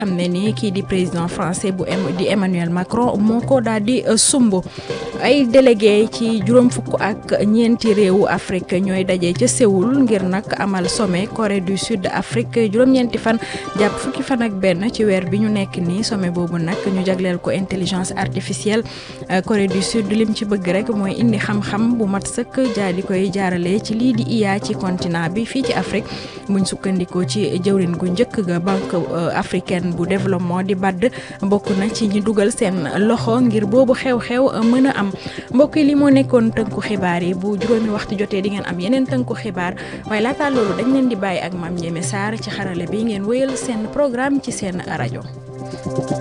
am ne ni kii di président français bu di Emmanuel Macron moo ko daal di sumb ay délégué ci juróom fukk ak ñeenti réewu Afrique ñooy daje ca Séoul ngir nag amal sommet Corée du Sud Afrique juróom-ñeenti fan jàpp fukki fan ak benn ci weer bi ñu nekk nii sommet boobu nag ñu jagleel ko intelligence artificielle Corée du Sud lim ci bëgg rek mooy indi xam-xam bu mat sëkk jaa di koy jaarale ci lii di IA ci continent bi fii ci Afrique buñ sukkandikoo ci jëwrin gu njëkk ga banque africaine bu développement di BAD bokk na ci ñi dugal seen loxo ngir boobu xew-xew mën a am mbokk yi li moo nekkoon tënku xibaar yi bu juróomi waxtu jotee di ngeen am yeneen tënku xibaar waaye laataa loolu dañ leen di bàyyi ak Mame Ndiémé Sarr ci xarale bi ngeen wéyal seen programme ci seen rajo